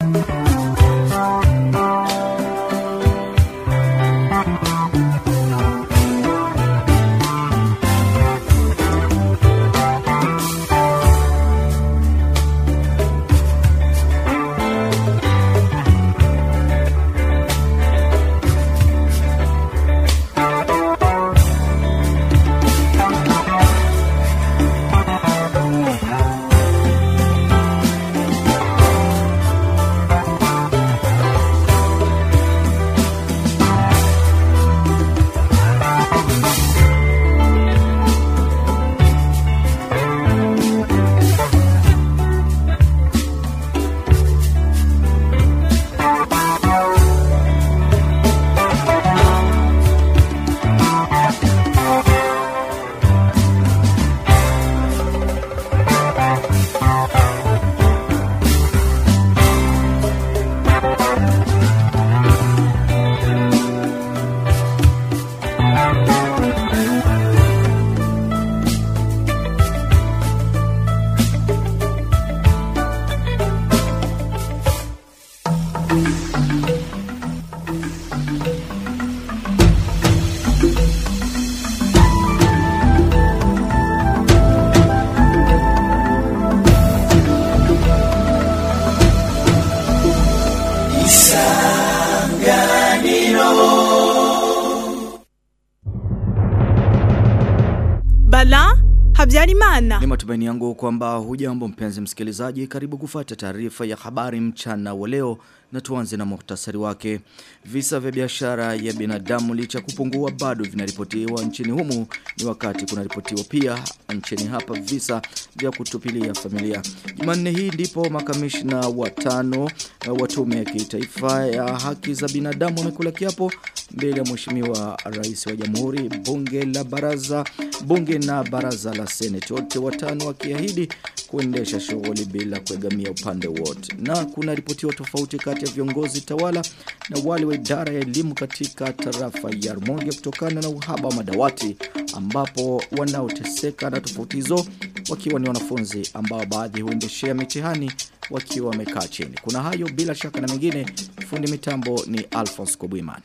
Bala Habyarimana. Ni matumaini yangu kwamba hujambo mpenzi msikilizaji karibu kufata taarifa ya habari mchana wa leo na tuanze na muhtasari wake. Visa vya biashara ya binadamu licha kupungua bado vinaripotiwa nchini humu ni wakati kunaripotiwa pia nchini hapa visa vya kutupilia familia. Jumanne hii ndipo makamishna watano wa tume ya kitaifa ya haki za binadamu wamekula kiapo mbele ya mheshimiwa rais wa jamhuri bunge la baraza bunge na baraza la seneti wote watano wakiahidi kuendesha shughuli bila kuegamia upande wote na kuna ripotiwa tofauti kati ya viongozi tawala na wale wa idara ya elimu katika tarafa ya Rumonge kutokana na uhaba wa madawati ambapo wanaoteseka na tofauti hizo wakiwa ni wanafunzi ambao baadhi huendeshea mitihani wakiwa wamekaa chini kuna hayo bila shaka na mengine fundi mitambo ni Alphonse Kobwimana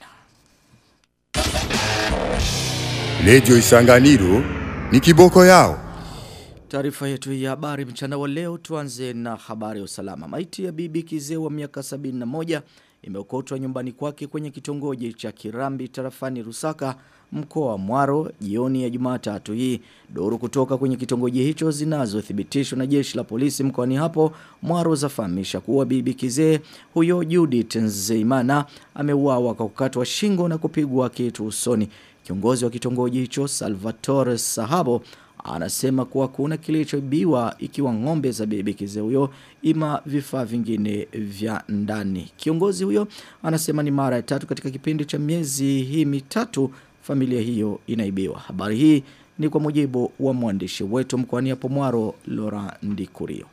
Lejo Isanganiro ni kiboko yao. Taarifa yetu ya habari mchana wa leo tuanze na habari ya usalama. Maiti ya bibi kizee wa miaka 71 imeokotwa nyumbani kwake kwenye kitongoji cha Kirambi tarafani Rusaka mkoa wa Mwaro jioni ya Jumatatu hii. Duru kutoka kwenye kitongoji hicho zinazothibitishwa na jeshi la polisi mkoani hapo Mwaro zafahamisha kuwa bibi kizee huyo Judith Nzeimana ameuawa kwa kukatwa shingo na kupigwa kitu usoni. Kiongozi wa kitongoji hicho Salvatore Sahabo anasema kuwa kuna kilichoibiwa ikiwa ng'ombe za bibi kizee huyo ima vifaa vingine vya ndani. Kiongozi huyo anasema ni mara ya tatu katika kipindi cha miezi hii mitatu familia hiyo inaibiwa. Habari hii ni kwa mujibu wa mwandishi wetu mkoani hapo Mwaro Laura Ndikurio.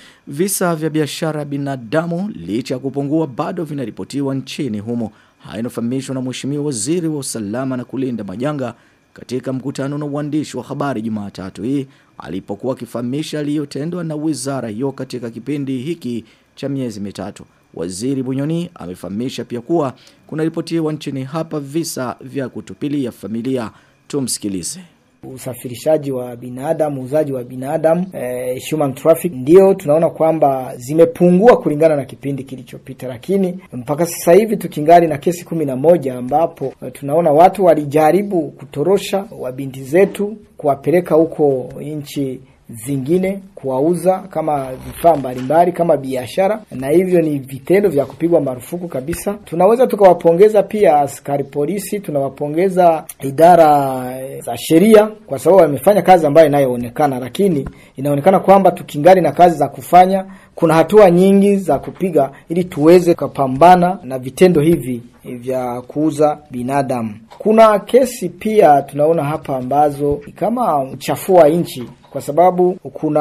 Visa vya biashara binadamu licha ya kupungua bado vinaripotiwa nchini humo. Haya inafahamishwa na Mheshimiwa Waziri wa Usalama na Kulinda Majanga katika mkutano na uandishi wa habari Jumatatu hii alipokuwa akifahamisha aliyotendwa na wizara hiyo katika kipindi hiki cha miezi mitatu. Waziri Bunyoni amefahamisha pia kuwa kuna ripotiwa nchini hapa visa vya kutupilia familia. Tumsikilize usafirishaji wa binadamu, uuzaji wa binadamu, eh, human traffic, ndio tunaona kwamba zimepungua kulingana na kipindi kilichopita, lakini mpaka sasa hivi tukingali na kesi kumi na moja ambapo eh, tunaona watu walijaribu kutorosha wabinti zetu kuwapeleka huko nchi zingine kuwauza kama vifaa mbalimbali kama biashara, na hivyo ni vitendo vya kupigwa marufuku kabisa. Tunaweza tukawapongeza pia askari polisi, tunawapongeza idara za sheria kwa sababu wamefanya kazi ambayo inayoonekana, lakini inaonekana kwamba tukingali na kazi za kufanya. Kuna hatua nyingi za kupiga ili tuweze kupambana na vitendo hivi vya kuuza binadamu. Kuna kesi pia tunaona hapa ambazo kama mchafua nchi kwa sababu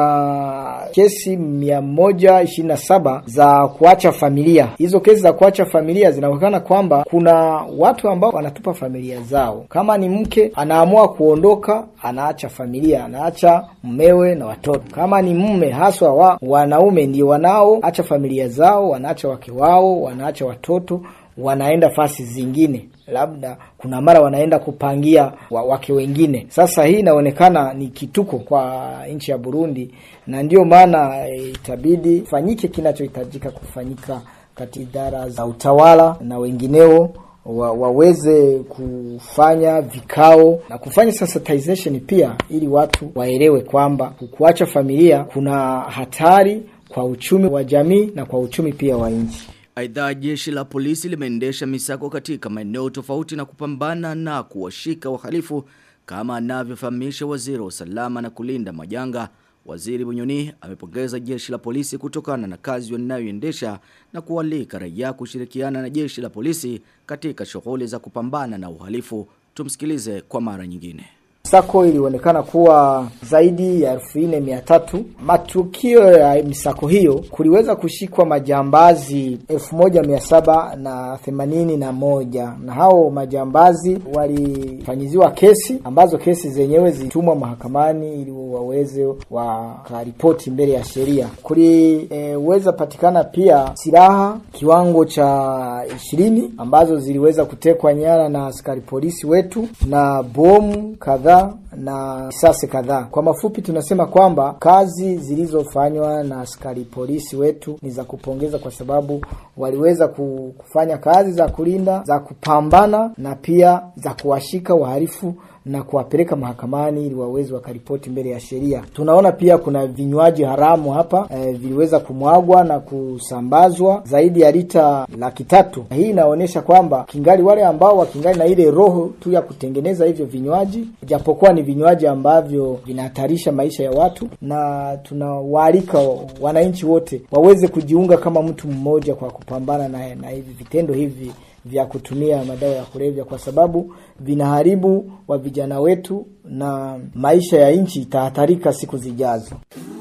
kuna kesi mia moja ishirini na saba za kuacha familia. Hizo kesi za kuacha familia zinaonekana kwamba kuna watu ambao wanatupa familia zao. Kama ni mke anaamua kuondoka, anaacha familia, anaacha mmewe na watoto. Kama ni mume, haswa wa wanaume ndio wanaoacha familia zao, wanaacha wake wao, wanaacha watoto wanaenda fasi zingine, labda kuna mara wanaenda kupangia wa, wake wengine. Sasa hii inaonekana ni kituko kwa nchi ya Burundi, na ndio maana e, itabidi fanyike kinachohitajika kufanyika katika idara za utawala na wengineo wa, waweze kufanya vikao na kufanya sensitization pia, ili watu waelewe kwamba kuacha familia kuna hatari kwa uchumi wa jamii na kwa uchumi pia wa nchi. Aidha jeshi la polisi limeendesha misako katika maeneo tofauti na kupambana na kuwashika wahalifu kama anavyofahamisha waziri wa usalama na kulinda majanga. Waziri Bunyoni amepongeza jeshi la polisi kutokana na kazi wanayoendesha na kualika raia kushirikiana na jeshi la polisi katika shughuli za kupambana na uhalifu. Tumsikilize kwa mara nyingine. Misako ilionekana kuwa zaidi ya elfu nne mia tatu. Matukio ya misako hiyo kuliweza kushikwa majambazi elfu moja mia saba na themanini na moja na hao majambazi walifanyiziwa kesi ambazo kesi zenyewe zilitumwa mahakamani ili waweze wakaripoti mbele ya sheria. Kuliweza e, patikana pia silaha kiwango cha ishirini ambazo ziliweza kutekwa nyara na askari polisi wetu na bomu kadhaa na risasi kadhaa. Kwa mafupi, tunasema kwamba kazi zilizofanywa na askari polisi wetu ni za kupongeza, kwa sababu waliweza kufanya kazi za kulinda, za kupambana na pia za kuwashika wahalifu na kuwapeleka mahakamani ili waweze wakaripoti mbele ya sheria. Tunaona pia kuna vinywaji haramu hapa e, viliweza kumwagwa na kusambazwa zaidi ya lita laki tatu. Hii inaonyesha kwamba kingali wale ambao wakingali na ile roho tu ya kutengeneza hivyo vinywaji, japokuwa ni vinywaji ambavyo vinahatarisha maisha ya watu, na tunawaalika wananchi wote waweze kujiunga kama mtu mmoja kwa kupambana na, na hivi vitendo hivi vya kutumia madawa ya kulevya kwa sababu vinaharibu wa vijana wetu na maisha ya nchi itahatarika siku zijazo.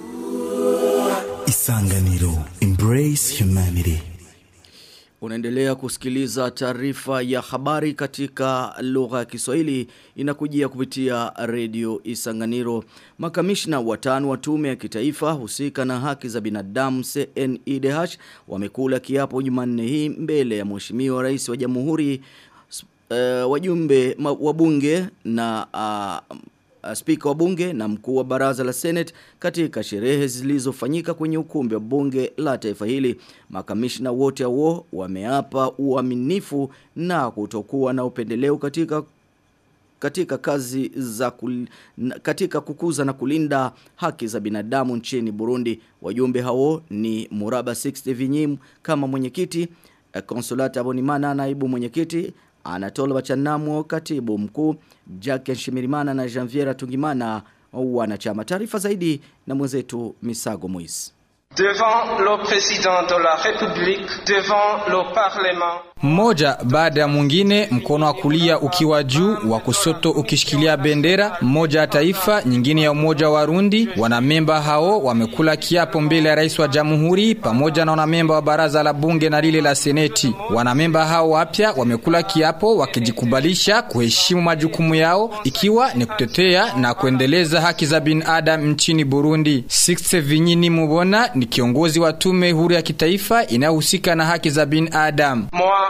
Isanganiro Embrace Humanity. Unaendelea kusikiliza taarifa ya habari katika lugha ya Kiswahili inakujia kupitia redio Isanganiro. Makamishna watano wa tume ya kitaifa husika na haki za binadamu CNIDH wamekula kiapo Jumanne hii mbele ya Mheshimiwa Rais wa Jamhuri uh, wajumbe wa bunge na uh, spika wa bunge na mkuu wa baraza la Senate katika sherehe zilizofanyika kwenye ukumbi wa bunge la taifa hili. Makamishna wote hao wameapa uaminifu na kutokuwa na upendeleo katika katika kazi za kul, katika kukuza na kulinda haki za binadamu nchini Burundi. Wajumbe hao ni Muraba 60 Vinyim kama mwenyekiti, Consolata Bonimana naibu mwenyekiti, Anatola Bachanamo katibu mkuu, Jacques Shimirimana na Janviera Tungimana wanachama. Taarifa zaidi na mwenzetu Misago Moise. Devant le président de la République, devant le Parlement. Mmoja baada ya mwingine, mkono wa kulia ukiwa juu, wa kusoto ukishikilia bendera mmoja ya taifa, nyingine ya umoja wa Rundi. Wanamemba hao wamekula kiapo mbele ya rais wa jamhuri pamoja na wanamemba wa baraza la bunge na lile la seneti. Wanamemba hao wapya wamekula kiapo wakijikubalisha kuheshimu majukumu yao, ikiwa ni kutetea na kuendeleza haki za binadamu nchini Burundi. Sixte Vinyini Mubona ni kiongozi wa tume huru ya kitaifa inayohusika na haki za binadamu.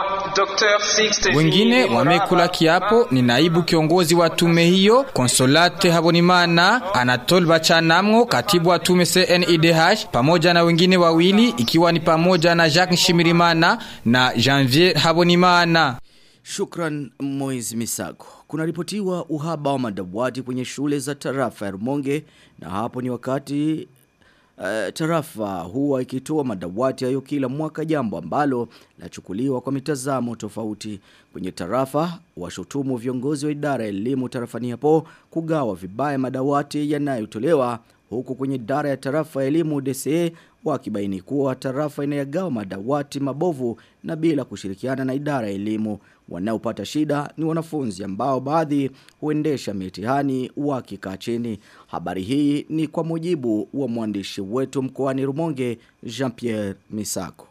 Wengine wamekula kiapo ni naibu kiongozi wa tume hiyo Consolate Habonimana, Anatole Bachanamwo, katibu wa tume CNIDH, pamoja na wengine wawili ikiwa ni pamoja na Jacques Shimirimana na Janvier Habonimana. Shukran Moiz Misago. Kuna ripotiwa uhaba wa madawati kwenye shule za tarafa ya Rumonge na hapo ni wakati Uh, tarafa huwa ikitoa madawati hayo kila mwaka jambo ambalo lachukuliwa kwa mitazamo tofauti kwenye tarafa washutumu viongozi wa idara ya elimu tarafani hapo kugawa vibaya madawati yanayotolewa huku kwenye idara ya tarafa ya elimu DCE wakibaini kuwa tarafa inayagawa madawati mabovu na bila kushirikiana na idara ya elimu. Wanaopata shida ni wanafunzi ambao baadhi huendesha mitihani wakikaa chini. Habari hii ni kwa mujibu wa mwandishi wetu mkoani Rumonge Jean-Pierre Misako.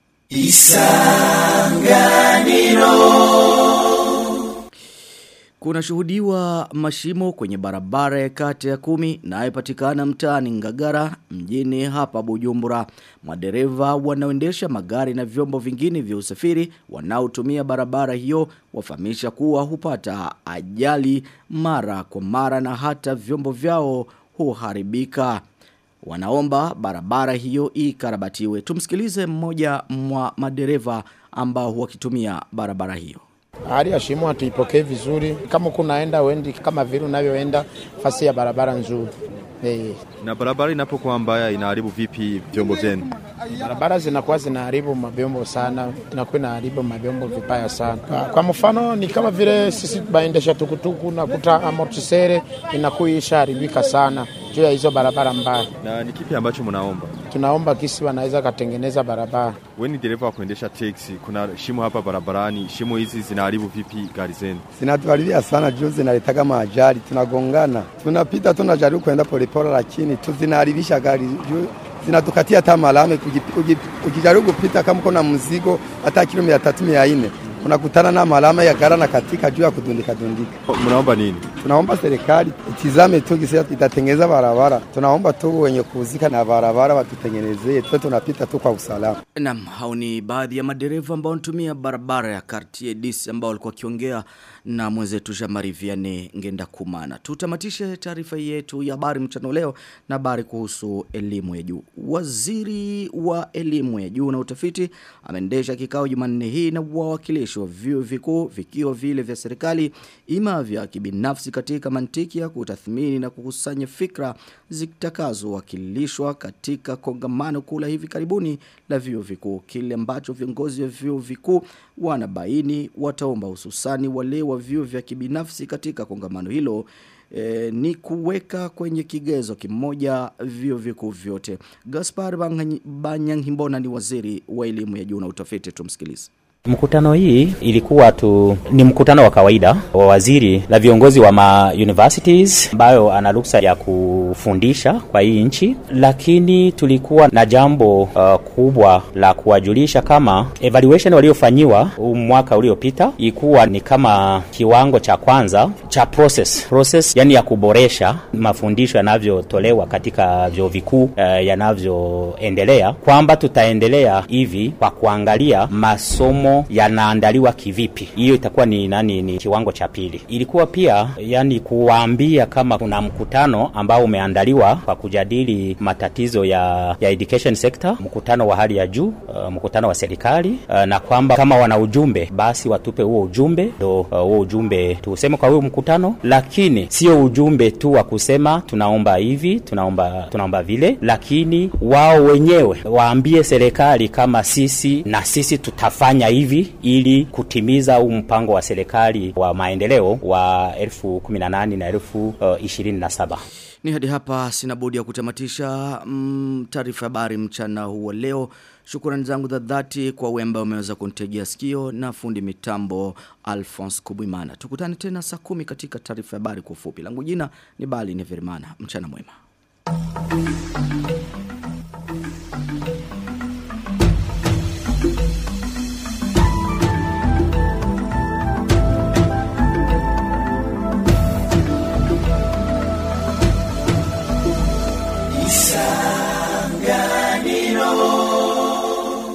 Kuna shuhudiwa mashimo kwenye barabara ya kati ya kumi na haipatikana mtaani Ngagara mjini hapa Bujumbura. Madereva wanaoendesha magari na vyombo vingine vya usafiri wanaotumia barabara hiyo wafahamisha kuwa hupata ajali mara kwa mara na hata vyombo vyao huharibika. Wanaomba barabara hiyo ikarabatiwe. Tumsikilize mmoja mwa madereva ambao wakitumia barabara hiyo. Hali ya shimo hatuipokee vizuri. Kama kunaenda wendi kama vile unavyoenda fasi ya barabara nzuri. Eh, Na barabara inapokuwa mbaya inaharibu vipi vyombo vyenu? barabara zinakuwa zinaharibu mavyombo sana, inakuwa inaharibu mavyombo vibaya sana. Kwa, kwa mfano ni kama vile sisi baendesha tukutuku nakuta amortisere inakuwa ishaharibika sana juu ya hizo barabara mbaya. Na ni kipi ambacho mnaomba? Tunaomba kisi wanaweza katengeneza barabara. Wewe ni dereva wa kuendesha teksi, kuna shimo hapa barabarani. Shimo hizi zinaharibu vipi gari zenu? zinatuharibia sana juu zinaletaga maajali, tunagongana, tunapita tunajaribu kwenda polepole, lakini tu zinaharibisha gari juu zinatukatia hata malame. Uki- uki- Ukijaribu kupita kama uko na mzigo hata kilo mia tatu mia nne unakutana na malama ya gara na katika juu ya kudundika dundika. Mnaomba nini? Tunaomba serikali itizame tu gisi itatengeneza barabara. Tunaomba tu wenye kuhusika na barabara watutengenezee, tuwe tunapita tu kwa usalama. Naam, hao ni baadhi ya madereva ambao wanatumia barabara ya Cartier DC ambao walikuwa wakiongea na mwenzetu Jamari Vianney Ngenda Kumana. Tutamatishe taarifa yetu ya habari mchana leo na habari kuhusu elimu ya juu. Waziri wa elimu ya juu na utafiti ameendesha kikao Jumanne hii na wawakilishi wa vyuo vikuu vikiwa vile vya serikali ima vya kibinafsi katika mantiki ya kutathmini na kukusanya fikra zitakazowakilishwa katika kongamano kula hivi karibuni la vyuo vikuu kile ambacho viongozi wa vyuo vikuu wanabaini wataomba hususani wale wa vyuo vya kibinafsi katika kongamano hilo e, ni kuweka kwenye kigezo kimoja vyuo vikuu vyote Gaspar Banganyi- Banyangimbona ni waziri wa elimu ya juu na utafiti tumsikilize Mkutano hii ilikuwa tu ni mkutano wa kawaida wa waziri na viongozi wa ma universities ambayo ana ruksa ya kufundisha kwa hii nchi, lakini tulikuwa na jambo uh, kubwa la kuwajulisha kama evaluation waliofanyiwa huu mwaka uliopita ilikuwa ni kama kiwango cha kwanza cha process process, yani ya kuboresha mafundisho yanavyotolewa katika vyuo vikuu uh, yanavyoendelea, kwamba tutaendelea hivi kwa kuangalia masomo yanaandaliwa kivipi. Hiyo itakuwa ni nani, ni kiwango cha pili. Ilikuwa pia yani kuwaambia kama kuna mkutano ambao umeandaliwa kwa kujadili matatizo ya, ya education sector, mkutano wa hali ya juu, uh, mkutano wa serikali uh, na kwamba kama wana ujumbe basi watupe huo ujumbe, ndo uh, huo ujumbe tuuseme kwa huo mkutano, lakini sio ujumbe tu wa kusema tunaomba hivi tunaomba tunaomba vile, lakini wao wenyewe waambie serikali kama sisi na sisi tutafanya hivi ili kutimiza huu mpango wa serikali wa maendeleo wa elfu kumi na nane na elfu uh, ishirini na saba. Ni hadi hapa sina budi ya kutamatisha mm, taarifa habari mchana huu wa leo. Shukrani zangu za dhati kwa wewe ambao umeweza kunitegea sikio na fundi mitambo Alphonse Kubwimana. Tukutane tena saa kumi katika taarifa habari kwa ufupi. Langu jina ni Bali Neverimana. Mchana mwema.